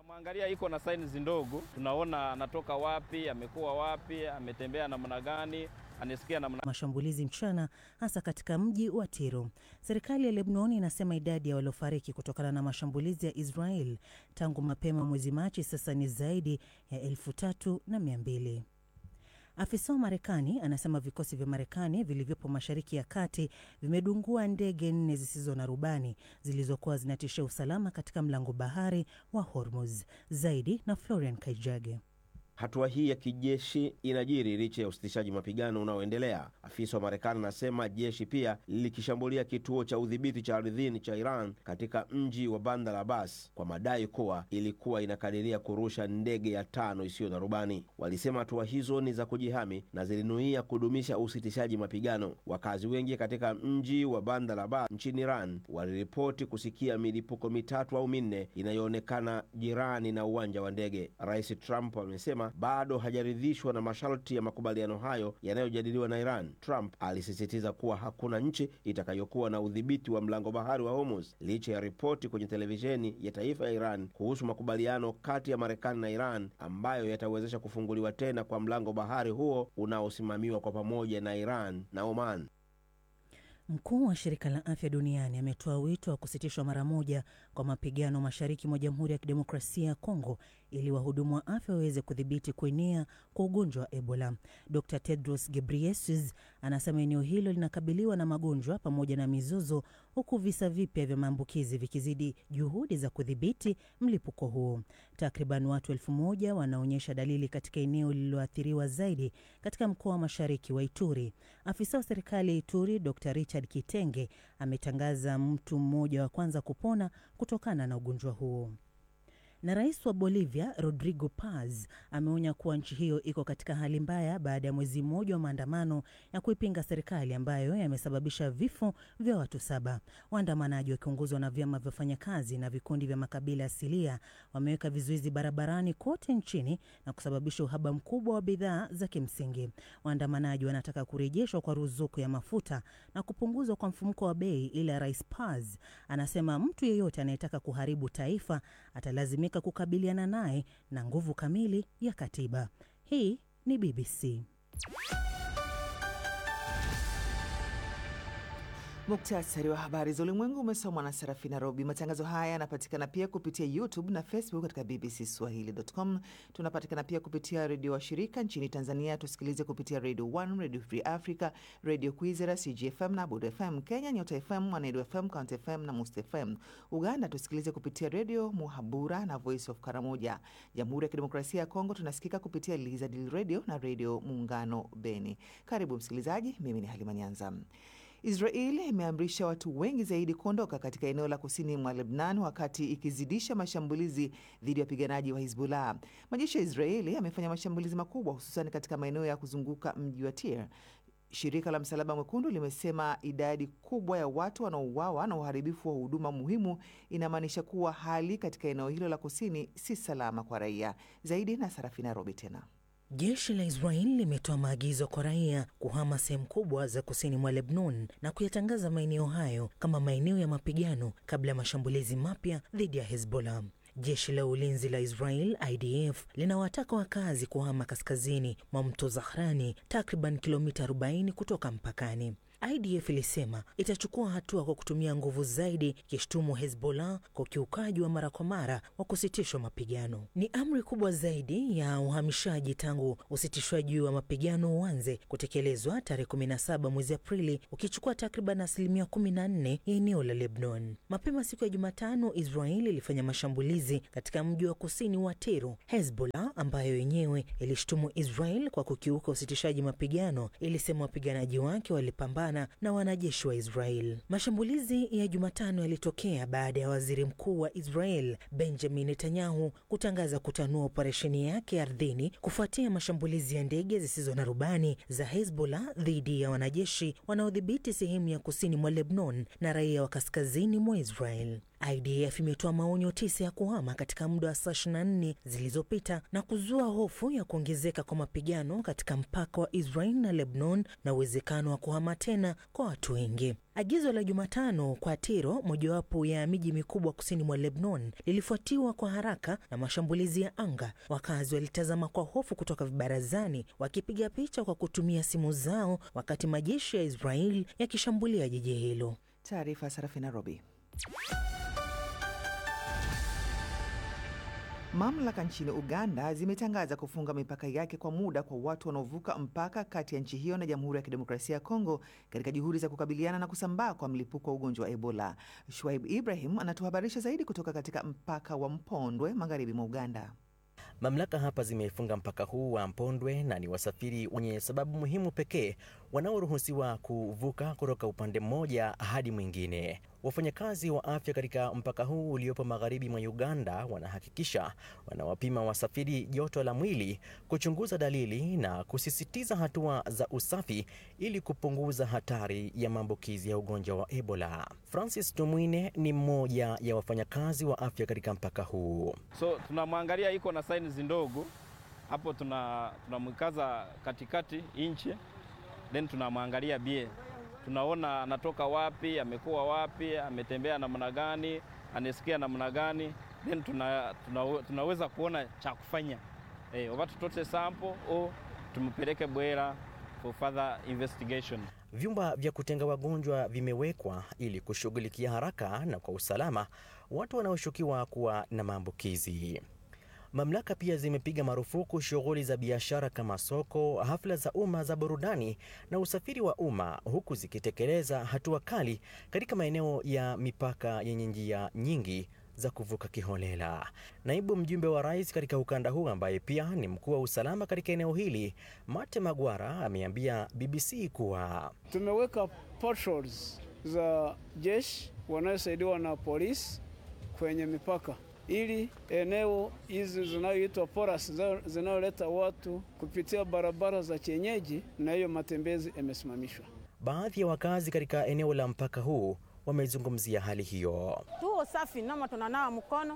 Tunamwangalia iko na saini ndogo, tunaona anatoka wapi, amekuwa wapi, ametembea namna gani, anasikia namna mashambulizi mchana, hasa katika mji wa Tiro. Serikali ya Lebanon inasema idadi ya waliofariki kutokana na mashambulizi ya Israel tangu mapema mwezi Machi sasa ni zaidi ya elfu tatu na mia mbili. Afisa wa Marekani anasema vikosi vya Marekani vilivyopo Mashariki ya Kati vimedungua ndege nne zisizo na rubani zilizokuwa zinatishia usalama katika mlango bahari wa Hormuz. Zaidi na Florian Kaijage. Hatua hii ya kijeshi inajiri licha ya usitishaji mapigano unaoendelea. Afisa wa Marekani anasema jeshi pia lilikishambulia kituo cha udhibiti cha ardhini cha Iran katika mji wa Bandar Abbas kwa madai kuwa ilikuwa inakadiria kurusha ndege ya tano isiyo na rubani. Walisema hatua hizo ni za kujihami na zilinuia kudumisha usitishaji mapigano. Wakazi wengi katika mji wa Bandar Abbas nchini Iran waliripoti kusikia milipuko mitatu au minne inayoonekana jirani na uwanja wa ndege. Rais Trump amesema bado hajaridhishwa na masharti ya makubaliano hayo yanayojadiliwa na Iran. Trump alisisitiza kuwa hakuna nchi itakayokuwa na udhibiti wa mlango bahari wa Hormuz licha ya ripoti kwenye televisheni ya taifa ya Iran kuhusu makubaliano kati ya Marekani na Iran ambayo yatawezesha kufunguliwa tena kwa mlango bahari huo unaosimamiwa kwa pamoja na Iran na Oman. Mkuu wa shirika la afya duniani ametoa wito wa kusitishwa mara moja kwa mapigano mashariki mwa Jamhuri ya Kidemokrasia ya Kongo ili wahudumu wa afya waweze kudhibiti kuenea kwa ugonjwa wa Ebola. Dr Tedros Ghebreyesus anasema eneo hilo linakabiliwa na magonjwa pamoja na mizozo, huku visa vipya vya maambukizi vikizidi juhudi za kudhibiti mlipuko huo. Takriban watu elfu moja wanaonyesha dalili katika eneo lililoathiriwa zaidi katika mkoa wa mashariki wa Ituri. Afisa wa serikali ya Ituri Dr Richard Kitenge ametangaza mtu mmoja wa kwanza kupona kutokana na ugonjwa huo na rais wa Bolivia Rodrigo Paz ameonya kuwa nchi hiyo iko katika hali mbaya baada ya mwezi mmoja wa maandamano ya kuipinga serikali ambayo yamesababisha vifo vya watu saba. Waandamanaji wakiongozwa na vyama vya wafanyakazi na vikundi vya makabila asilia wameweka vizuizi barabarani kote nchini na kusababisha uhaba mkubwa wa bidhaa za kimsingi. Waandamanaji wanataka kurejeshwa kwa ruzuku ya mafuta na kupunguzwa kwa mfumuko wa bei, ila rais Paz anasema mtu yeyote anayetaka kuharibu taifa atalazimika kukabiliana naye na nguvu kamili ya katiba. Hii ni BBC. Muktasari wa habari za ulimwengu umesomwa na Serafina Robi. Matangazo haya yanapatikana pia kupitia YouTube na Facebook katika BBC Swahili.com. Tunapatikana pia kupitia redio wa shirika nchini Tanzania, tusikilize kupitia Radio 1, Radio Free Africa, Radio Kwizera, CGFM na Bud FM. Kenya, Nyota FM, Mwanedu FM, Count FM na Must FM. Uganda tusikilize kupitia redio Muhabura na Voice of Karamoja. Jamhuri ya Kidemokrasia ya Kongo tunasikika kupitia Lizadil Radio na Redio Muungano Beni. Karibu msikilizaji, mimi ni Halima Nyanza. Israel imeamrisha watu wengi zaidi kuondoka katika eneo la kusini mwa Lebnan wakati ikizidisha mashambulizi dhidi ya wapiganaji wa Hizbullah. Majeshi ya Israeli yamefanya mashambulizi makubwa hususan katika maeneo ya kuzunguka mji wa Tir. Shirika la Msalaba Mwekundu limesema idadi kubwa ya watu wanaouawa na uharibifu wa huduma muhimu inamaanisha kuwa hali katika eneo hilo la kusini si salama kwa raia. Zaidi na Sarafina Robi tena Jeshi la Israel limetoa maagizo kwa raia kuhama sehemu kubwa za kusini mwa Lebanon na kuyatangaza maeneo hayo kama maeneo ya mapigano kabla ya mashambulizi mapya dhidi ya Hezbollah. Jeshi la ulinzi la Israel IDF linawataka wakazi kuhama kaskazini mwa mto Zahrani, takriban kilomita 40 kutoka mpakani. IDF ilisema itachukua hatua kwa kutumia nguvu zaidi, ikishutumu Hezbollah kwa ukiukaji wa mara kwa mara wa kusitishwa mapigano. Ni amri kubwa zaidi ya uhamishaji tangu usitishwaji wa mapigano uanze kutekelezwa tarehe 17 mwezi Aprili, ukichukua takriban asilimia 14 ya eneo la Lebanon. Mapema siku ya Jumatano, Israel ilifanya mashambulizi katika mji wa kusini wa Tero. Hezbollah ambayo yenyewe ilishutumu Israel kwa kukiuka usitishaji mapigano, ilisema wapiganaji wake walipambana na wanajeshi wa Israel. Mashambulizi ya Jumatano yalitokea baada ya waziri mkuu wa Israel Benjamin Netanyahu kutangaza kutanua operesheni yake ardhini kufuatia mashambulizi ya ndege zisizo na rubani za Hezbollah dhidi ya wanajeshi wanaodhibiti sehemu ya kusini mwa Lebanon na raia wa kaskazini mwa Israel. IDF imetoa maonyo tisa ya kuhama katika muda wa saa 24 zilizopita na kuzua hofu ya kuongezeka kwa mapigano katika mpaka wa Israel na Lebanon na uwezekano wa kuhama tena kwa watu wengi. Agizo la Jumatano kwa Tiro, mojawapo ya miji mikubwa kusini mwa Lebanon, lilifuatiwa kwa haraka na mashambulizi ya anga. Wakazi walitazama kwa hofu kutoka vibarazani, wakipiga picha kwa kutumia simu zao, wakati majeshi ya Israel yakishambulia jiji hilo. Taarifa Sarafina Robi. Mamlaka nchini Uganda zimetangaza kufunga mipaka yake kwa muda kwa watu wanaovuka mpaka kati ya nchi hiyo na Jamhuri ya Kidemokrasia ya Kongo katika juhudi za kukabiliana na kusambaa kwa mlipuko wa ugonjwa wa Ebola. Shuaib Ibrahim anatuhabarisha zaidi kutoka katika mpaka wa Mpondwe magharibi mwa Uganda. Mamlaka hapa zimefunga mpaka huu wa Mpondwe na ni wasafiri wenye sababu muhimu pekee wanaoruhusiwa kuvuka kutoka upande mmoja hadi mwingine. Wafanyakazi wa afya katika mpaka huu uliopo magharibi mwa Uganda wanahakikisha wanawapima wasafiri joto la mwili, kuchunguza dalili na kusisitiza hatua za usafi ili kupunguza hatari ya maambukizi ya ugonjwa wa Ebola. Francis Tumwine ni mmoja ya wafanyakazi wa afya katika mpaka huu. So tunamwangalia iko na signs ndogo hapo, tunamwikaza katikati inchi, then tunamwangalia bie tunaona anatoka wapi, amekuwa wapi, ametembea namna gani, anasikia namna gani, then tuna, tuna, tunaweza kuona cha kufanya eh, wakati tutote sample au tumpeleke Bwera for further investigation. Vyumba vya kutenga wagonjwa vimewekwa ili kushughulikia haraka na kwa usalama watu wanaoshukiwa kuwa na maambukizi. Mamlaka pia zimepiga marufuku shughuli za biashara kama soko, hafla za umma za burudani na usafiri wa umma, huku zikitekeleza hatua kali katika maeneo ya mipaka yenye njia nyingi za kuvuka kiholela. Naibu mjumbe wa rais katika ukanda huu ambaye pia ni mkuu wa usalama katika eneo hili, Mate Magwara, ameambia BBC kuwa tumeweka patrols za jeshi wanayosaidiwa na polisi kwenye mipaka ili eneo hizi zinayoitwa poras zinayoleta watu kupitia barabara za kienyeji na hiyo matembezi yamesimamishwa. Baadhi ya wakazi katika eneo la mpaka huu wamezungumzia hali hiyo. Tuo safi nama tunanawa mkono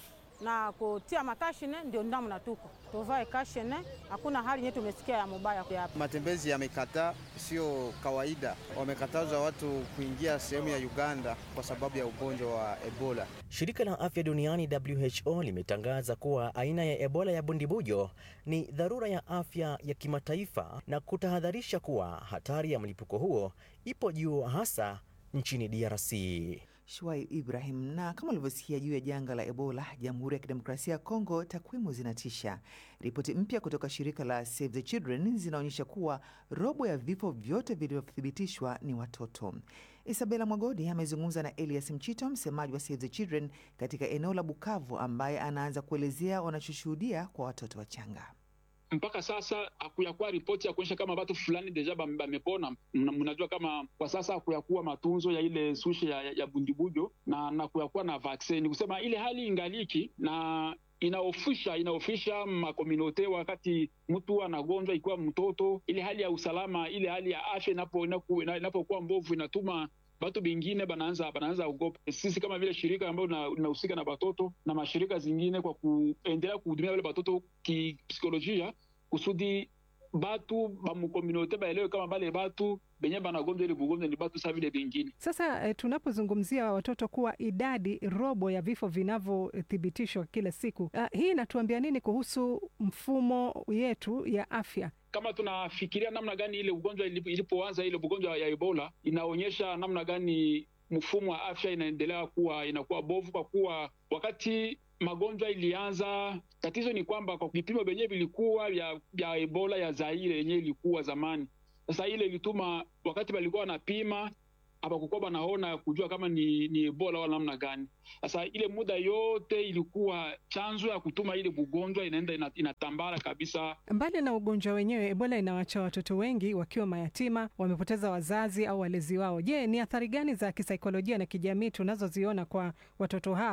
na kutia makashine, ndio ndamna tuko tuvae kashine. Hakuna hali yetu tumesikia ya mubaya hapa. Matembezi yamekataa, sio kawaida. Wamekataza watu kuingia sehemu ya Uganda kwa sababu ya ugonjwa wa Ebola. Shirika la afya duniani WHO limetangaza kuwa aina ya Ebola ya bundibujo ni dharura ya afya ya kimataifa na kutahadharisha kuwa hatari ya mlipuko huo ipo juu hasa nchini DRC. Shwai Ibrahim. Na kama ulivyosikia juu ya janga la Ebola Jamhuri ya Kidemokrasia ya Kongo, takwimu zinatisha. Ripoti mpya kutoka shirika la Save the Children zinaonyesha kuwa robo ya vifo vyote vilivyothibitishwa ni watoto. Isabela Mwagodi amezungumza na Elias Mchito, msemaji wa Save the Children katika eneo la Bukavu, ambaye anaanza kuelezea wanachoshuhudia kwa watoto wachanga. Mpaka sasa hakuyakuwa ripoti ya kuonyesha kama watu fulani deja bamepona. Mnajua kama kwa sasa hakuyakuwa matunzo ya ile sushe ya, ya bundibujo na, na kuyakuwa na vaksini, kusema ile hali ingaliki na inaofisha inaofisha makominote wakati mtu anagonjwa ikiwa mtoto, ile hali ya usalama, ile hali ya afya inapokuwa inapo mbovu inatuma batu bingine banaanza banaanza ugopa. Sisi kama vile shirika ambayo linahusika na batoto na mashirika zingine, kwa kuendelea kuhudumia wale batoto kipsikolojia, kusudi batu bamukominote baelewe kama bale batu benye banagonjwa ile bugonjwa ni batu saa vile bingine. Sasa eh, tunapozungumzia watoto kuwa idadi robo ya vifo vinavyothibitishwa kila siku, uh, hii inatuambia nini kuhusu mfumo yetu ya afya? Kama tunafikiria namna gani ile ugonjwa ilipoanza, ile ugonjwa ya Ebola inaonyesha namna gani mfumo wa afya inaendelea kuwa inakuwa bovu, kwa kuwa wakati magonjwa ilianza, tatizo ni kwamba kwa vipimo vyenyewe vilikuwa vya, vya Ebola ya Zaire yenyewe ilikuwa zamani. Sasa ile ilituma wakati walikuwa wanapima hapakukuwa banaona kujua kama ni, ni Ebola wala namna gani. Sasa ile muda yote ilikuwa chanzo ya kutuma ile bugonjwa inaenda inatambara kabisa. Mbali na ugonjwa wenyewe, Ebola inawacha watoto wengi wakiwa mayatima, wamepoteza wazazi au walezi wao. Je, ni athari gani za kisaikolojia na kijamii tunazoziona kwa watoto hawa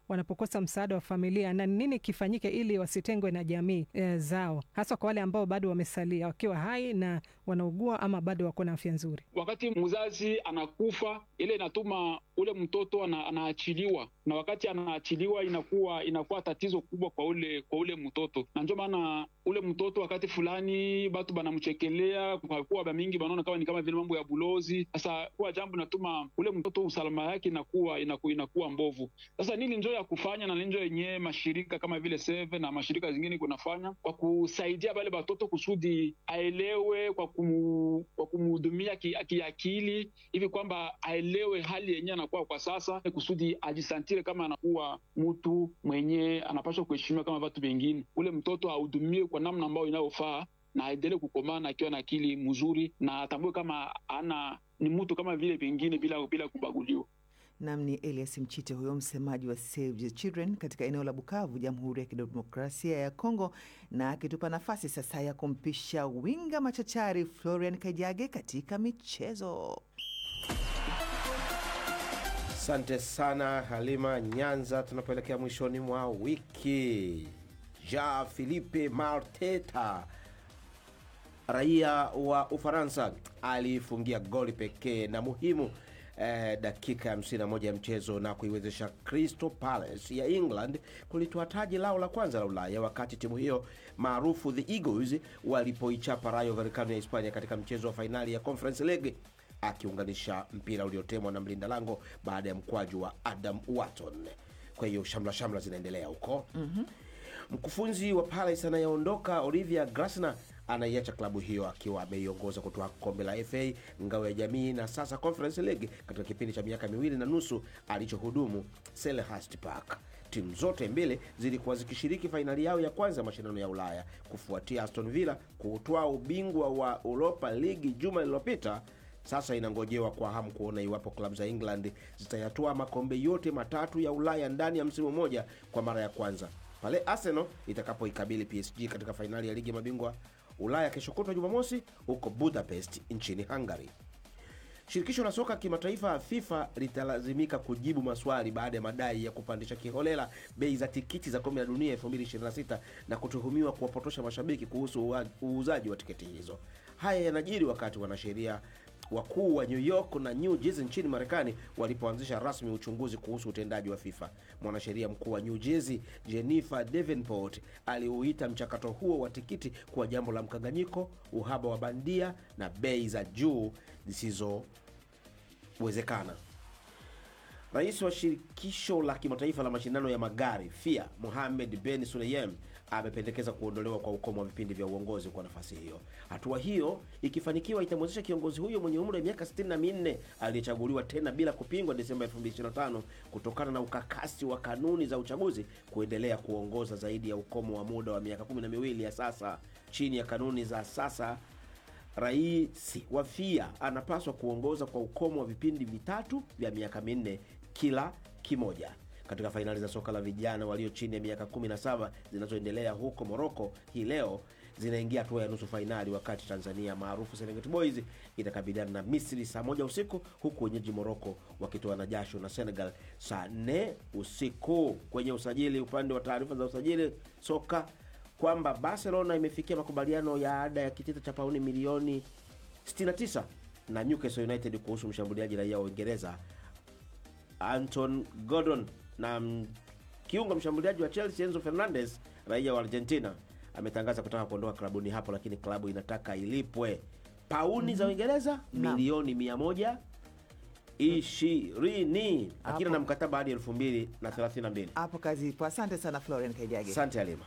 wanapokosa msaada wa familia, na nini kifanyike ili wasitengwe na jamii e, zao, hasa kwa wale ambao bado wamesalia wakiwa hai na wanaugua ama bado wako na afya nzuri. Wakati mzazi anakufa, ile inatuma ule mtoto ana, anaachiliwa, na wakati anaachiliwa inakuwa inakuwa tatizo kubwa kwa ule kwa ule mtoto, na ndio maana ule mtoto wakati fulani batu banamchekelea kwa kuwa bamingi banaona kama ni kama vile mambo ya bulozi. Sasa kuwa jambo inatuma ule mtoto usalama yake inakuwa inakuwa, inakuwa mbovu. Sasa nini njo ya kufanya na ninjo yenyewe mashirika kama vile Save na mashirika zingine kunafanya kwa kusaidia bale batoto kusudi aelewe kwa kumu, kwa kumhudumia kiakili hivi kwamba aelewe hali yenyewe anakuwa kwa sasa, kusudi ajisantire kama anakuwa mtu mwenye anapaswa kuheshimiwa kama watu wengine. Ule mtoto ahudumiwe kwa namna ambayo inayofaa na aendelee kukomana akiwa na akili mzuri na atambue kama ana ni mtu kama vile vingine bila, bila kubaguliwa. Nam ni Elias Mchite, huyo msemaji wa Save the Children katika eneo la Bukavu, Jamhuri ya Kidemokrasia ya Kongo, na akitupa nafasi sasa ya kumpisha winga machachari Florian Kajage katika michezo. Asante sana Halima Nyanza. Tunapoelekea mwishoni mwa wiki, Ja Philippe Marteta raia wa Ufaransa alifungia goli pekee na muhimu eh, dakika ya 51 ya mchezo na kuiwezesha Crystal Palace ya England kulitoa taji lao la kwanza la Ulaya, wakati timu hiyo maarufu the Eagles walipoichapa Rayo Vallecano ya Hispania katika mchezo wa fainali ya Conference League, akiunganisha mpira uliotemwa na mlinda lango baada ya mkwaju wa Adam Wharton. Kwa hiyo shamla shamla zinaendelea huko. mm-hmm. Mkufunzi wa Palace anayeondoka Olivia Glasner anaiacha klabu hiyo akiwa ameiongoza kutoa kombe la FA, ngao ya jamii na sasa Conference League katika kipindi cha miaka miwili na nusu alichohudumu Selhurst Park. Timu zote mbili zilikuwa zikishiriki fainali yao ya kwanza ya mashindano ya Ulaya kufuatia Aston Villa kuutwaa ubingwa wa Europa League juma lililopita. Sasa inangojewa kwa hamu kuona iwapo klabu za England zitayatoa makombe yote matatu ya Ulaya ndani ya msimu mmoja kwa mara ya kwanza pale Arsenal itakapoikabili PSG katika fainali ya ligi ya mabingwa Ulaya kesho kutwa Jumamosi huko Budapest nchini Hungary. Shirikisho la soka kimataifa FIFA litalazimika kujibu maswali baada ya madai ya kupandisha kiholela bei za tikiti za kombe la dunia 2026 na kutuhumiwa kuwapotosha mashabiki kuhusu uuzaji wa tiketi hizo. Haya yanajiri wakati wanasheria wakuu wa New York na New Jersey nchini Marekani walipoanzisha rasmi uchunguzi kuhusu utendaji wa FIFA. Mwanasheria mkuu wa New Jersey Jennifer Davenport aliuita mchakato huo wa tikiti kuwa jambo la mkanganyiko, uhaba wa bandia na bei za juu zisizowezekana. Rais wa shirikisho la kimataifa la mashindano ya magari FIA Mohamed Ben Sulayem amependekeza kuondolewa kwa ukomo wa vipindi vya uongozi kwa nafasi hiyo. Hatua hiyo ikifanikiwa, itamwezesha kiongozi huyo mwenye umri wa miaka 64 aliyechaguliwa tena bila kupingwa Desemba 2025 kutokana na ukakasi wa kanuni za uchaguzi kuendelea kuongoza zaidi ya ukomo wa muda wa miaka kumi na miwili ya sasa. Chini ya kanuni za sasa, rais wa FIA anapaswa kuongoza kwa ukomo wa vipindi vitatu vya miaka minne kila kimoja. Katika fainali za soka la vijana walio chini ya miaka 17 zinazoendelea huko Moroko hii leo zinaingia hatua ya nusu fainali, wakati Tanzania maarufu Serengeti Boys itakabiliana na Misri saa moja usiku, huku wenyeji Moroko wakitoa na jasho na Senegal saa nne usiku. Kwenye usajili, upande wa taarifa za usajili soka kwamba Barcelona imefikia makubaliano ya ada ya kitita cha pauni milioni 69 na Newcastle United kuhusu mshambuliaji raia wa Uingereza Anton Gordon na kiungo mshambuliaji wa Chelsea Enzo Fernandez raia wa Argentina ametangaza kutaka kuondoka klabuni hapo, lakini klabu inataka ilipwe pauni mm -hmm. za Uingereza milioni mia moja ishirini akina na mkataba hadi elfu mbili na thelathini na mbili. Hapo kazi ipo. Asante sana Florian Kaijage. Asante Halima.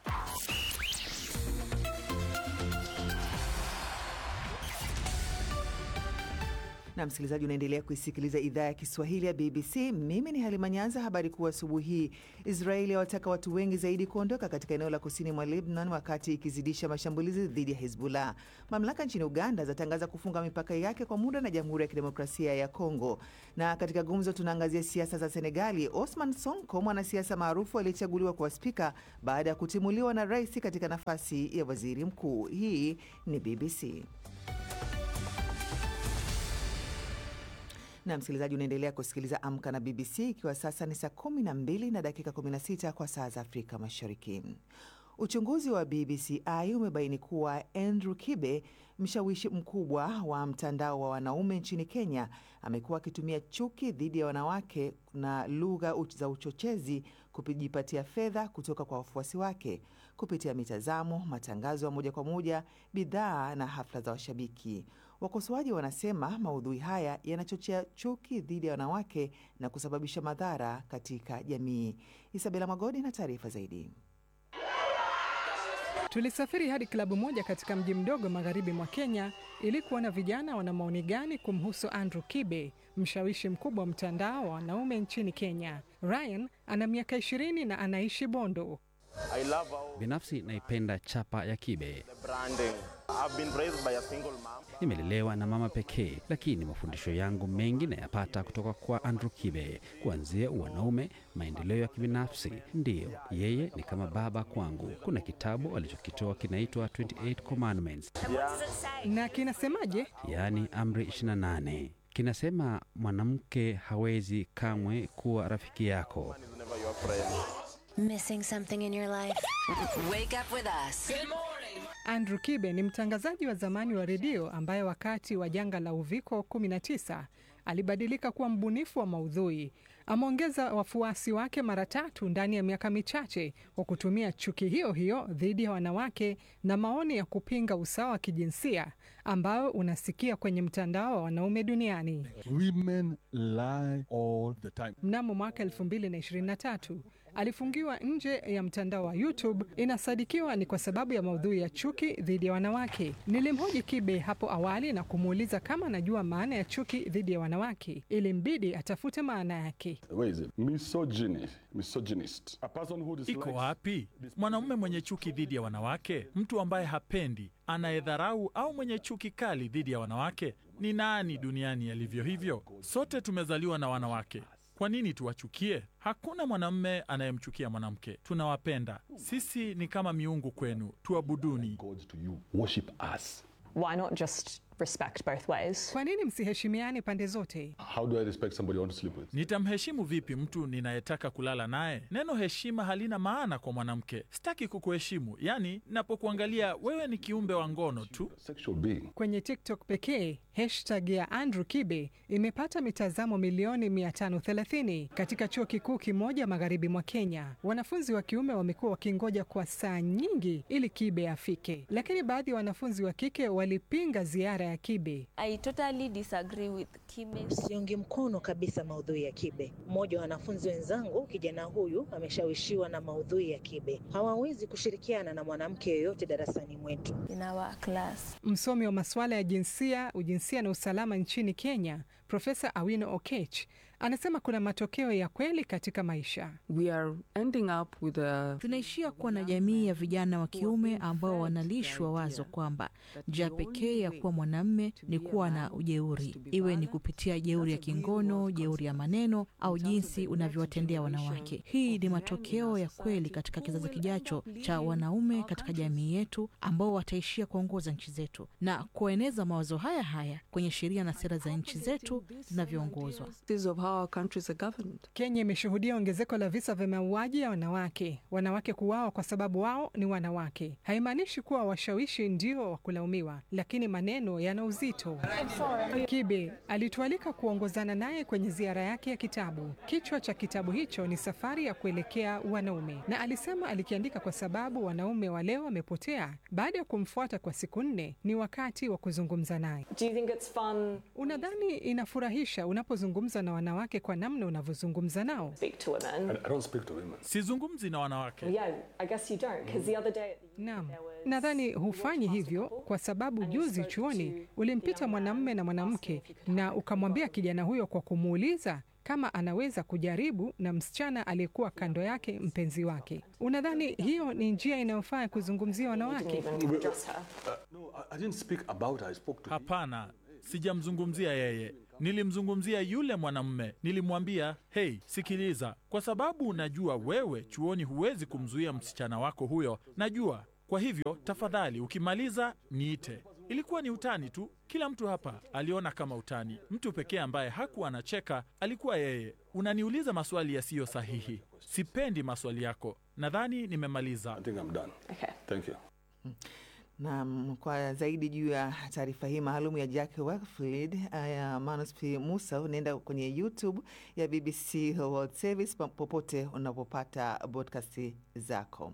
na msikilizaji, unaendelea kuisikiliza idhaa ya Kiswahili ya BBC. Mimi ni Halima Nyanza. Habari kuu asubuhi hii: Israeli yawataka watu wengi zaidi kuondoka katika eneo la kusini mwa Lebanon wakati ikizidisha mashambulizi dhidi ya Hezbollah. Mamlaka nchini Uganda zatangaza kufunga mipaka yake kwa muda na Jamhuri ya Kidemokrasia ya Kongo. Na katika gumzo, tunaangazia siasa za Senegali. Osman Sonko, mwanasiasa maarufu aliyechaguliwa kuwa spika baada ya kutimuliwa na rais katika nafasi ya waziri mkuu. Hii ni BBC. Na msikilizaji, unaendelea kusikiliza Amka na BBC, ikiwa sasa ni saa 12 na dakika 16 kwa saa za Afrika Mashariki. Uchunguzi wa BBCI umebaini kuwa Andrew Kibe, mshawishi mkubwa wa mtandao wa wanaume nchini Kenya, amekuwa akitumia chuki dhidi ya wanawake na lugha za uchochezi kujipatia fedha kutoka kwa wafuasi wake kupitia mitazamo, matangazo ya moja kwa moja, bidhaa na hafla za washabiki. Wakosoaji wanasema maudhui haya yanachochea chuki dhidi ya wanawake na kusababisha madhara katika jamii. Isabela Magodi na taarifa zaidi. Tulisafiri hadi klabu moja katika mji mdogo magharibi mwa Kenya ili kuona vijana wana maoni gani kumhusu Andrew Kibe, mshawishi mkubwa wa mtandao wa wanaume nchini Kenya. Ryan ana miaka ishirini na anaishi Bondo. Binafsi naipenda chapa ya Kibe. Nimelelewa na mama pekee, lakini mafundisho yangu mengi nayapata kutoka kwa Andrew Kibe, kuanzia wanaume, maendeleo ya kibinafsi. Ndiyo, yeye ni kama baba kwangu. Kuna kitabu alichokitoa kinaitwa 28 Commandments, Na kinasemaje? yaani amri 28. Kinasema mwanamke hawezi kamwe kuwa rafiki yako. Missing something in your life? Wake up with us. Andrew Kibe ni mtangazaji wa zamani wa redio ambaye wakati wa janga la uviko 19 alibadilika kuwa mbunifu wa maudhui. Ameongeza wafuasi wake mara tatu ndani ya miaka michache kwa kutumia chuki hiyo hiyo dhidi ya wanawake na maoni ya kupinga usawa wa kijinsia ambayo unasikia kwenye mtandao wa wanaume duniani. Women lie all the time. Mnamo mwaka 2023 alifungiwa nje ya mtandao wa YouTube. Inasadikiwa ni kwa sababu ya maudhui ya chuki dhidi ya wanawake. Nilimhoji Kibe hapo awali na kumuuliza kama anajua maana ya chuki dhidi ya wanawake, ili mbidi atafute maana yake. Where is it? Misogyny. Misogynist. A person who dislikes... Iko wapi mwanaume mwenye chuki dhidi ya wanawake? Mtu ambaye hapendi, anayedharau au mwenye chuki kali dhidi ya wanawake? Ni nani duniani alivyo hivyo? Sote tumezaliwa na wanawake. Kwa nini tuwachukie? Hakuna mwanamume anayemchukia mwanamke. Tunawapenda. Sisi ni kama miungu kwenu, tuabuduni. Worship us. Why not just respect both ways? Kwa nini msiheshimiane pande zote? How do I respect somebody I want to sleep with? Nitamheshimu vipi mtu ninayetaka kulala naye? Neno heshima halina maana kwa mwanamke. Sitaki kukuheshimu, yaani napokuangalia wewe ni kiumbe wa ngono tu. Sexual being. Kwenye TikTok pekee hashtag ya Andrew Kibe imepata mitazamo milioni 530 katika chuo kikuu kimoja magharibi mwa Kenya. Wanafunzi wa kiume wamekuwa wakingoja kwa saa nyingi ili Kibe afike, lakini baadhi ya wanafunzi wa kike walipinga ziara ya Kibe. I totally disagree with Kibe. Siungi mkono kabisa maudhui ya Kibe. Mmoja wa wanafunzi wenzangu, kijana huyu ameshawishiwa na maudhui ya Kibe. Hawawezi kushirikiana na mwanamke yoyote darasani mwetu. In our class. Msomi wa masuala ya jinsia, ujinsia na usalama nchini Kenya, Profesa Awino Okech anasema kuna matokeo ya kweli katika maisha. We are ending up with a... Tunaishia kuwa na jamii ya vijana wa kiume ambao wanalishwa wazo kwamba njia pekee ya kuwa mwanamme ni kuwa na ujeuri, iwe ni kupitia jeuri ya kingono, jeuri ya maneno au jinsi unavyowatendea wanawake. Hii ni matokeo ya kweli katika kizazi kijacho cha wanaume katika jamii yetu ambao wataishia kuongoza nchi zetu na kueneza mawazo haya haya kwenye sheria na sera za nchi zetu zinavyoongozwa. Kenya imeshuhudia ongezeko la visa vya mauaji ya wanawake. Wanawake kuuawa kwa sababu wao ni wanawake haimaanishi kuwa washawishi ndio wa kulaumiwa, lakini maneno yana uzito. Kibe alitualika kuongozana naye kwenye ziara yake ya kitabu. Kichwa cha kitabu hicho ni Safari ya Kuelekea Wanaume, na alisema alikiandika kwa sababu wanaume wa leo wamepotea. Baada ya kumfuata kwa siku nne, ni wakati wa kuzungumza naye. Unadhani inafurahisha unapozungumza na wanawake kwa namna unavyozungumza nao? Sizungumzi na wanawake. Naam, nadhani hufanyi hivyo kwa sababu juzi chuoni ulimpita mwanamume na mwanamke na ukamwambia kijana huyo kwa kumuuliza kama anaweza kujaribu na msichana aliyekuwa kando yake mpenzi wake. Unadhani hiyo ni njia inayofaa kuzungumzia wanawake? Hapana, sijamzungumzia yeye. Nilimzungumzia yule mwanamume. Nilimwambia, hei, sikiliza, kwa sababu najua wewe chuoni huwezi kumzuia msichana wako huyo, najua. Kwa hivyo tafadhali, ukimaliza niite. Ilikuwa ni utani tu, kila mtu hapa aliona kama utani. Mtu pekee ambaye hakuwa anacheka alikuwa yeye. Unaniuliza maswali yasiyo sahihi. Sipendi maswali yako. Nadhani nimemaliza. Thank you. Naam, kwa zaidi juu ya taarifa hii maalum ya Jack Wakefield ya Manus P. Musa, unaenda kwenye YouTube ya BBC World Service pa- popote unapopata podcast zako.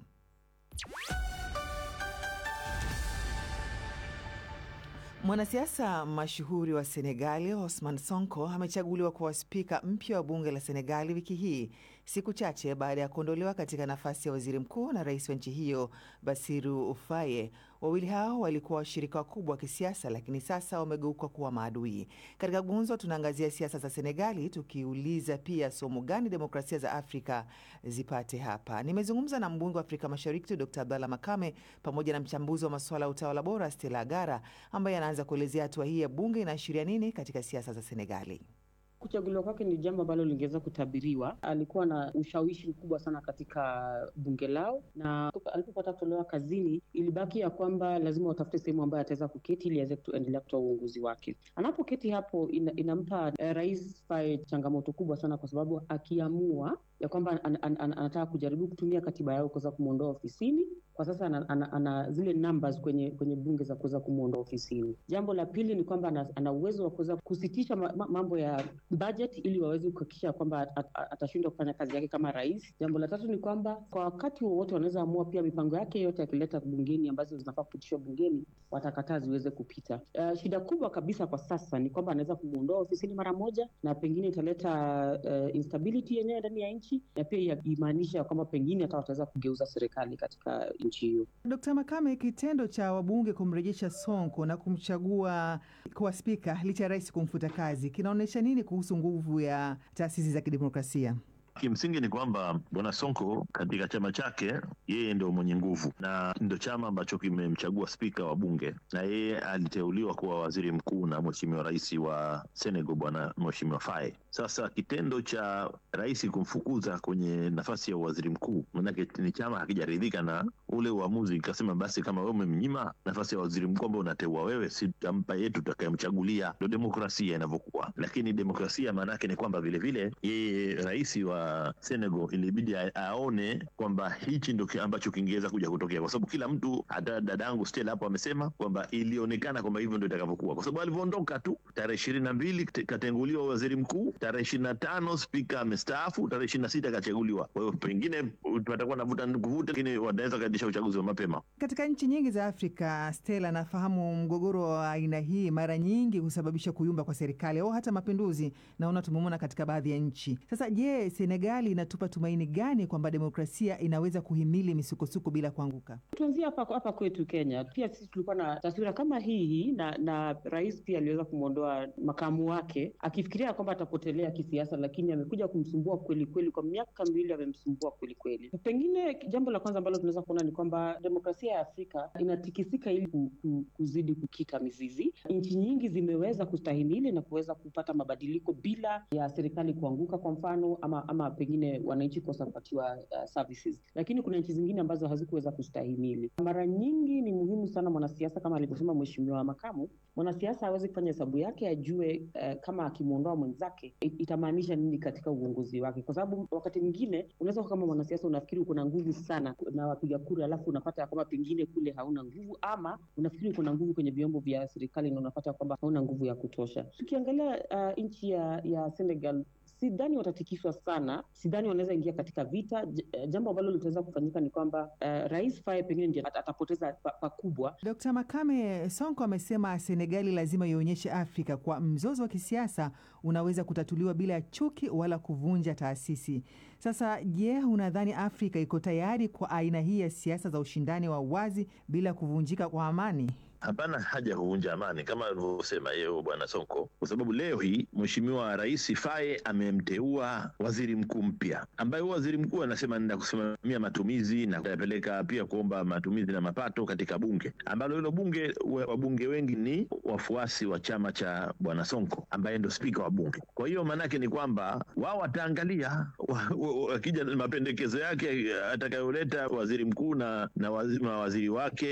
Mwanasiasa mashuhuri wa Senegali Osman Sonko amechaguliwa kuwa spika mpya wa bunge la Senegali wiki hii, siku chache baada ya kuondolewa katika nafasi ya waziri mkuu na rais wa nchi hiyo Basiru Faye. Wawili hao walikuwa washirika wakubwa wa kisiasa, lakini sasa wamegeuka kuwa maadui. Katika gumzo, tunaangazia siasa za Senegali, tukiuliza pia somo gani demokrasia za Afrika zipate hapa. Nimezungumza na mbunge wa Afrika Mashariki Dr Abdallah Makame pamoja na mchambuzi wa masuala ya utawala bora Stella Agara ambaye anaanza kuelezea hatua hii ya bunge inaashiria nini katika siasa za Senegali. Kuchaguliwa kwake ni jambo ambalo lingeweza kutabiriwa. Alikuwa na ushawishi mkubwa sana katika bunge lao, na alipopata kutolewa kazini, ilibaki ya kwamba lazima watafute sehemu ambayo ataweza kuketi ili aweze kuendelea kutoa uongozi wake. Anapoketi hapo, ina, inampa eh, rais Faye changamoto kubwa sana, kwa sababu akiamua ya kwamba an, an, an, anataka kujaribu kutumia katiba yao kuweza kumwondoa ofisini kwa sasa ana, ana, ana zile numbers kwenye kwenye bunge za kuweza kumwondoa ofisini. Jambo la pili ni kwamba ana, ana uwezo wa kuweza kusitisha ma, ma, mambo ya budget ili waweze kuhakikisha kwamba at, at, atashindwa kufanya kazi yake kama rais. Jambo la tatu ni kwamba kwa wakati wowote wanaweza amua pia mipango yake yote akileta bungeni ambazo zinafaa kupitishwa bungeni watakataa ziweze kupita. Uh, shida kubwa kabisa kwa sasa ni kwamba anaweza kumwondoa ofisini mara moja, na pengine italeta uh, instability yenyewe ndani ya nchi na pia imaanisha kwamba pengine hata wataweza kugeuza serikali katika nchi hiyo. Dkt Makame, kitendo cha wabunge kumrejesha Sonko na kumchagua kuwa spika licha ya rais kumfuta kazi kinaonyesha nini kuhusu nguvu ya taasisi za kidemokrasia? Kimsingi ni kwamba bwana Sonko katika chama chake yeye ndio mwenye nguvu na ndio chama ambacho kimemchagua spika wa bunge, na yeye aliteuliwa kuwa waziri mkuu na mheshimiwa rais wa Senegal bwana mheshimiwa Faye. Sasa kitendo cha rais kumfukuza kwenye nafasi ya waziri mkuu, manake ni chama hakijaridhika na ule uamuzi, ikasema basi kama wewe umemnyima nafasi ya waziri mkuu ambao unateua wewe, si tampa yetu tutakayemchagulia. Ndio demokrasia inavyokuwa, lakini demokrasia maana yake ni kwamba vilevile yeye rais wa Senegal ilibidi aone kwamba hichi ndo ambacho kingeweza kuja kutokea, kwa sababu kila mtu, hata dadangu Stella hapo amesema kwamba ilionekana kwamba hivyo ndo itakavyokuwa, kwa sababu alivyoondoka tu tarehe ishirini na mbili katenguliwa waziri mkuu, tarehe ishirini na tano spika amestaafu, tarehe ishirini na sita kachaguliwa. Kwa hiyo pengine patakuwa navuta kuvuta, lakini wanaweza kaitisha uchaguzi wa mapema. Katika nchi nyingi za Afrika, Stella, nafahamu mgogoro wa aina hii mara nyingi husababisha kuyumba kwa serikali au hata mapinduzi, naona tumemwona katika baadhi ya nchi. Sasa je, Senegali inatupa tumaini gani kwamba demokrasia inaweza kuhimili misukosuko bila kuanguka? Tuanzie hapa hapa kwetu Kenya, pia sisi tulikuwa na taswira kama hii na, na rais pia aliweza kumwondoa makamu wake akifikiria kwamba atapotelea kisiasa, lakini amekuja kumsumbua kweli kweli. Kwa miaka miwili amemsumbua kweli kweli. Pengine jambo la kwanza ambalo tunaweza kuona ni kwamba demokrasia ya Afrika inatikisika ili ku, ku, kuzidi kukita mizizi. Nchi nyingi zimeweza kustahimili na kuweza kupata mabadiliko bila ya serikali kuanguka, kwa mfano ama, ama pengine wananchi kosa kupatiwa uh, services, lakini kuna nchi zingine ambazo hazikuweza kustahimili. Mara nyingi ni muhimu sana mwanasiasa, kama alivyosema mheshimiwa makamu, mwanasiasa aweze kufanya hesabu yake, ajue uh, kama akimwondoa mwenzake itamaanisha nini katika uongozi wake, kwa sababu wakati mwingine unaweza kama mwanasiasa unafikiri uko na nguvu sana na wapiga kura, alafu unapata kwamba pengine kule hauna nguvu, ama unafikiri uko na nguvu kwenye vyombo vya serikali na unapata kwamba hauna nguvu ya kutosha. Tukiangalia uh, nchi ya, ya Senegal sidhani watatikiswa sana, sidhani wanaweza ingia katika vita. Jambo ambalo litaweza kufanyika ni kwamba uh, rais Faye pengine ndio atapoteza pakubwa. Dkt Makame, Sonko amesema Senegali lazima ionyeshe Afrika kwa mzozo wa kisiasa unaweza kutatuliwa bila chuki wala kuvunja taasisi. Sasa je, unadhani Afrika iko tayari kwa aina hii ya siasa za ushindani wa wazi bila kuvunjika kwa amani? Hapana haja ya kuvunja amani kama alivyosema yeye bwana Sonko, kwa sababu leo hii mheshimiwa rais Faye amemteua waziri mkuu mpya, ambaye huyo waziri mkuu anasema nenda kusimamia matumizi na kuyapeleka pia kuomba matumizi na mapato katika bunge, ambalo hilo bunge wabunge wengi ni wafuasi wa chama cha bwana Sonko ambaye ndo spika wa bunge. Kwa hiyo maanake ni kwamba wao wataangalia wakija mapendekezo yake atakayoleta waziri mkuu na, na waziri, waziri wake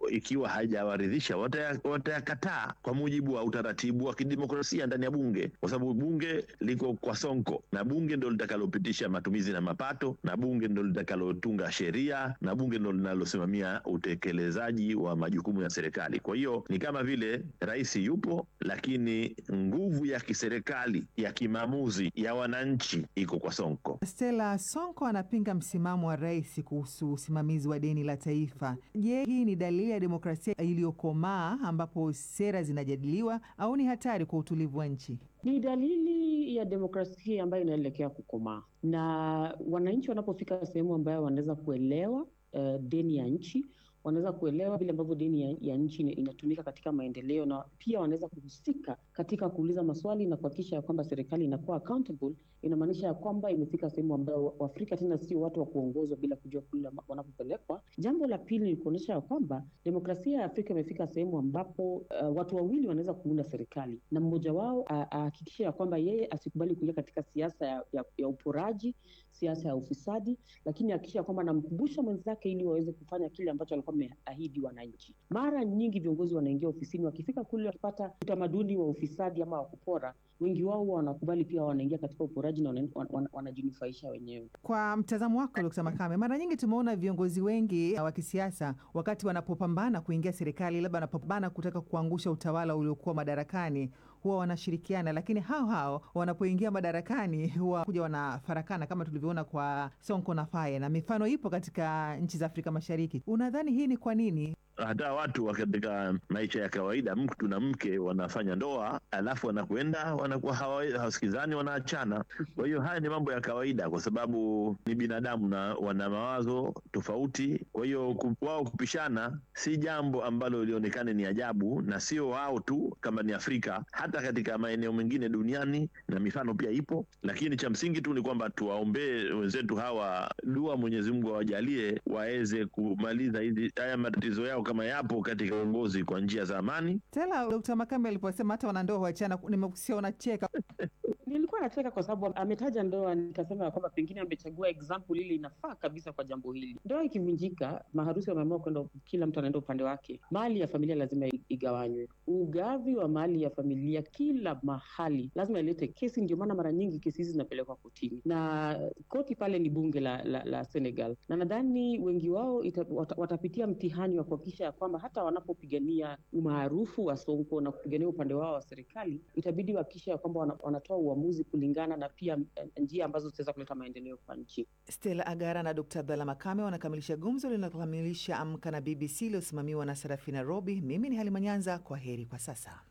ikiwa haijawaridhisha wataya- watayakataa kwa mujibu wa utaratibu wa kidemokrasia ndani ya bunge, kwa sababu bunge liko kwa Sonko na bunge ndo litakalopitisha matumizi na mapato, na bunge ndo litakalotunga sheria, na bunge ndo linalosimamia utekelezaji wa majukumu ya serikali. Kwa hiyo ni kama vile rais yupo, lakini nguvu ya kiserikali ya kimaamuzi ya wananchi iko kwa Sonko. Stella Sonko anapinga msimamo wa rais kuhusu usimamizi wa deni la taifa. Je, hii ni dalili ya demokrasia iliyokomaa ambapo sera zinajadiliwa au ni hatari kwa utulivu wa nchi? Ni dalili ya demokrasia ambayo inaelekea kukomaa, na wananchi wanapofika sehemu ambayo wanaweza kuelewa uh, deni ya nchi wanaweza kuelewa vile ambavyo deni ya, ya nchi ina- inatumika katika maendeleo, na pia wanaweza kuhusika katika kuuliza maswali na kuhakikisha ya kwamba serikali inakuwa accountable. Inamaanisha ya kwamba imefika sehemu ambayo Waafrika tena sio watu wa kuongozwa bila kujua kule ama- wanapopelekwa. Jambo la pili ni kuonyesha ya kwamba demokrasia ya Afrika imefika sehemu ambapo uh, watu wawili wanaweza kuunda serikali na mmoja wao a- ahakikishe ya kwamba yeye asikubali kuingia katika siasa ya, ya, ya uporaji, siasa ya ufisadi, lakini hakikisha kwamba anamkumbusha mwenzake ili waweze kufanya kile ambacho walikuwa wameahidi wananchi. Mara nyingi viongozi wanaingia ofisini, wakifika kule wakipata utamaduni wa ufisadi ama wa kupora, wengi wao huwa wanakubali pia wanaingia katika uporaji na wana- wana- wanajinufaisha wenyewe. Kwa mtazamo wako Dkt. Makame, mara nyingi tumeona viongozi wengi wa kisiasa wakati wanapopambana kuingia serikali, labda wanapopambana kutaka kuangusha utawala uliokuwa madarakani, huwa wanashirikiana, lakini hao hao wanapoingia madarakani huwa kuja wanafarakana, kama tulivyoona kwa Sonko na Faye, na mifano ipo katika nchi za Afrika Mashariki. Unadhani hii ni kwa nini? hata watu wa katika maisha ya kawaida, mtu na mke wanafanya ndoa, alafu wanakwenda wanakuwa hawa- hawasikizani, wanaachana. Kwa hiyo haya ni mambo ya kawaida, kwa sababu ni binadamu na wana mawazo tofauti. Kwa hiyo ku- wao kupishana si jambo ambalo lionekane ni ajabu, na sio wao tu, kama ni Afrika, hata katika maeneo mengine duniani, na mifano pia ipo. Lakini cha msingi tu ni kwamba tuwaombee wenzetu hawa dua, Mwenyezi Mungu awajalie waweze kumaliza hizi haya matatizo yao kama yapo katika uongozi kwa njia za amani. Tela Dkt. Makame aliposema hata wanandoa huachana, nimekusikia unacheka. Nilikuwa nacheka kwa sababu ametaja ndoa, nikasema ya kwamba pengine amechagua example ile inafaa kabisa kwa jambo hili. Ndoa ikivunjika, maharusi wameamua kwenda, kila mtu anaenda upande wake, mali ya familia lazima i- igawanywe. Ugavi wa mali ya familia kila mahali lazima ilete kesi. Ndio maana mara nyingi kesi hizi zinapelekwa kotini, na koti pale ni bunge la, la, la Senegal, na nadhani wengi wao ita, wata, watapitia mtihani wa kuhakikisha ya kwamba hata wanapopigania umaarufu wa Sonko na kupigania upande wao wa serikali, itabidi wahakikisha ya kwamba wana, wanatoa uamuzi kulingana na pia eh, njia ambazo zitaweza kuleta maendeleo kwa nchi. Stella Agara na Dkt. Abdalla Makame wanakamilisha gumzo linalokamilisha Amka na BBC iliyosimamiwa na Serafina Robi. Mimi ni Halima Nyanza, kwa heri kwa sasa.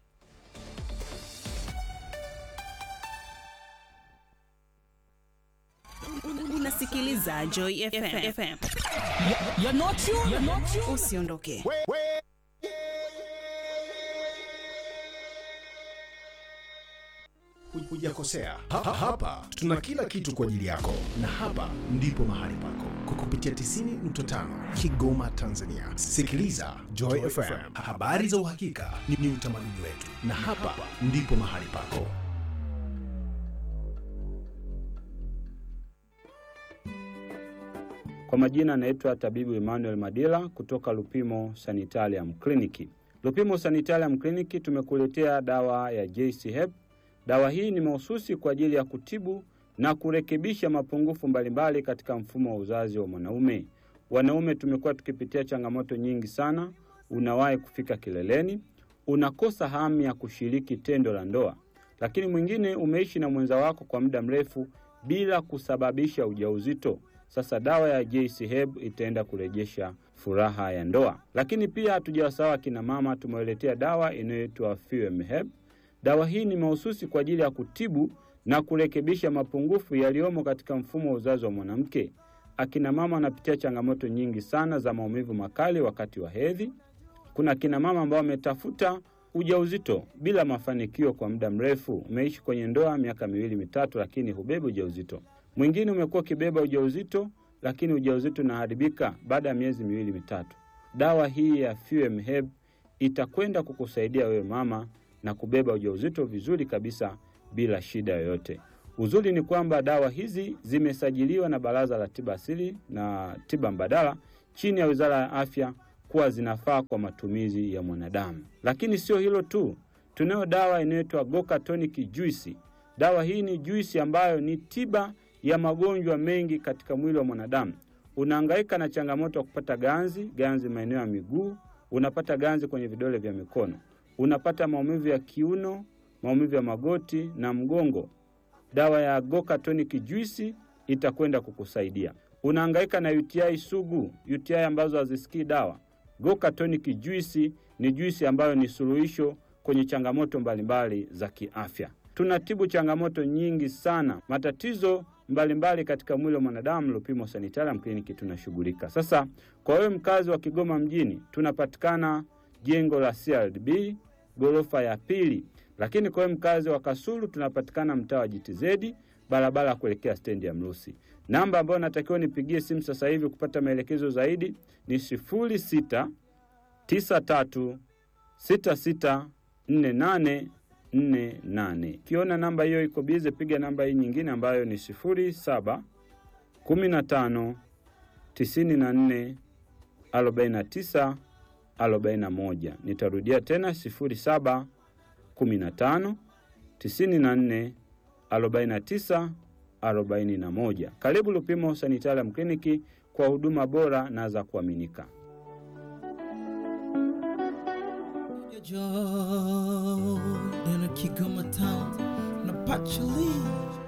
Unasikiliza Joy FM. FM. Usiondoke. Hujakosea. Ha- ha- Hapa tuna kila kitu kwa ajili yako, na hapa ndipo mahali pako kwa kupitia 90.5 Kigoma, Tanzania. Sikiliza Joy FM, habari za uhakika ni, ni utamaduni wetu, na hapa ndipo mahali pako. Kwa majina anaitwa tabibu Emmanuel Madila kutoka Lupimo Sanitarium Clinic. Lupimo Sanitarium Clinic tumekuletea dawa ya JC Hep. Dawa hii ni mahususi kwa ajili ya kutibu na kurekebisha mapungufu mbalimbali katika mfumo wa uzazi wa mwanaume. Wanaume tumekuwa tukipitia changamoto nyingi sana. Unawahi kufika kileleni, unakosa hamu ya kushiriki tendo la ndoa, lakini mwingine umeishi na mwenza wako kwa muda mrefu bila kusababisha ujauzito. Sasa dawa ya JC Heb itaenda kurejesha furaha ya ndoa. Lakini pia hatujawasahau akina mama, tumewaletea dawa inayoitwa Fuem Heb. Dawa hii ni mahususi kwa ajili ya kutibu na kurekebisha mapungufu yaliyomo katika mfumo wa uzazi wa mwanamke. Akina mama wanapitia changamoto nyingi sana za maumivu makali wakati wa hedhi. Kuna akina mama ambao wametafuta ujauzito bila mafanikio kwa muda mrefu. Umeishi kwenye ndoa miaka miwili mitatu, lakini hubebi ujauzito. Mwingine umekuwa ukibeba ujauzito, lakini ujauzito unaharibika baada ya miezi miwili mitatu. Dawa hii ya Fuem Heb itakwenda kukusaidia wewe mama na kubeba ujauzito vizuri kabisa bila shida yoyote. Uzuri ni kwamba dawa hizi zimesajiliwa na Baraza la Tiba Asili na Tiba Mbadala chini ya Wizara ya Afya kuwa zinafaa kwa matumizi ya mwanadamu. Lakini sio hilo tu, tunayo dawa inayoitwa Goka Tonic Juice. Dawa hii ni juisi ambayo ni tiba ya magonjwa mengi katika mwili wa mwanadamu. Unahangaika na changamoto ya kupata ganzi, ganzi maeneo ya miguu, unapata ganzi kwenye vidole vya mikono, unapata maumivu ya kiuno, maumivu ya magoti na mgongo. Dawa ya Goka Tonic Juice itakwenda kukusaidia. Unahangaika na UTI sugu, UTI ambazo hazisikii dawa. Goka Tonic Juice ni juisi ambayo ni suluhisho kwenye changamoto mbalimbali za kiafya. Tunatibu changamoto nyingi sana, matatizo mbalimbali mbali katika mwili wa mwanadamu. Lupimo Sanitarium Clinic tunashughulika. Sasa kwa wewe mkazi wa Kigoma mjini, tunapatikana jengo la CRDB ghorofa ya pili, lakini kwa wewe mkazi wa Kasulu tunapatikana mtaa wa JTZ barabara ya kuelekea stendi ya Mrusi. Namba ambayo natakiwa nipigie simu sasa hivi kupata maelekezo zaidi ni sifuri sita tisa tatu sita sita nne nane nne nane. Ukiona namba hiyo iko bize, piga namba hii nyingine ambayo ni sifuri saba kumi na tano tisini na nne arobaini na tisa arobaini na moja. Nitarudia tena sifuri saba kumi na tano tisini na nne arobaini na tisa arobaini na moja. Karibu Lupimo Sanitarium Kliniki kwa huduma bora na za kuaminika. Joy in a Kigoma town, na Pachuli